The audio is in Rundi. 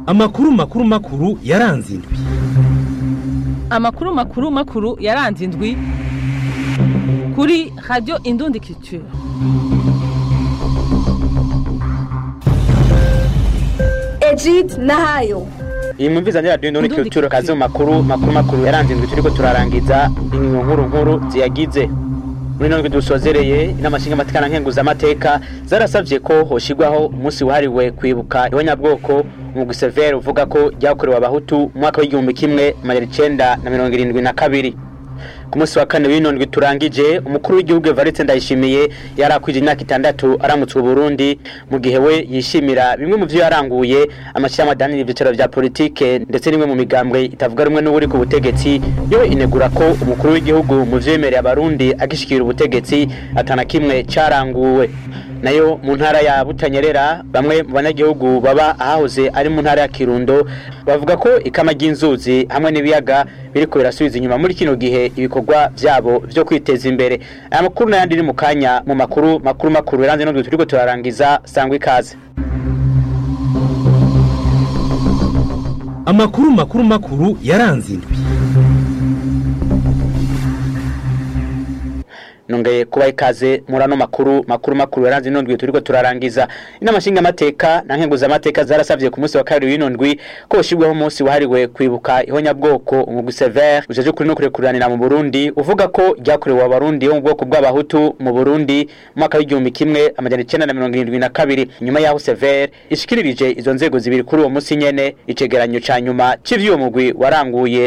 amakuru makuru makuru yaranze indwi amakuru makuru makuru yaranze indwi kuri radiyo indundi culture Egid Nahayo iyi mwumviza ni radiyo ndundi Ndundi culture kazi mu Culture. makuru makuru makuru yaranze indwi turiko turarangiza ingingo nkuru nkuru ziyagize muri ino ndwi dusozereye inama nshingamateka na nkenguzamateka zarasavye ko hoshigwaho umunsi wahariwe kwibuka ihonyabwoko umugwi severe uvuga ko ryakorewe abahutu mu mwaka w'igihumbi kimwe amajana icenda na mirongo irindwi na kabiri ku munsi wa kane w'ino ndwi turangije umukuru w'igihugu Evariste Ndayishimiye yari akwije imyaka itandatu aramutse Burundi mu gihe we yishimira bimwe mu vyo yaranguye amashyirahamwe adanira ivyicaro vya politike ndetse n'imwe mu migambwe itavuga rumwe n'uri ku butegetsi yo inegura ko umukuru w'igihugu mu vyo yemereye abarundi agishikira ubutegetsi atana kimwe caranguwe nayo mu ntara ya Butanyerera bamwe mu banyagihugu baba ahahoze ari mu ntara ya Kirundo bavuga ko ikama ry'inzuzi hamwe n'ibiyaga biriko birasubiza inyuma muri kino gihe ibikorwa vyabo vyo kwiteza imbere aya makuru n'ayandi ni mu kanya mu makuru makuru makuru yaranze n'udwe turiko turarangiza sangwa ikaze amakuru makuru makuru yaranze indwi nongeye kuba ikaze muri ano makuru makuru makuru yaranze ino ndwi turiko turarangiza inama nshingamateka na nkenguzamateka zarasavye ku munsi wa kabiri w'ino ndwi ko hoshirweho umunsi wahariwe kwibuka ihonyabwoko umugwi severe ujeje kuri no kurekuranira mu burundi uvuga ko ryakorewe abarundi bo mu bwoko bw'abahutu mu burundi mu mwaka w'igihumbi kimwe amajana icenda na mirongo irindwi na kabiri nyuma yaho severe ishikiririje izo nzego zibiri kuri uwo munsi nyene icegeranyo ca nyuma c'ivyo uwo mugwi waranguye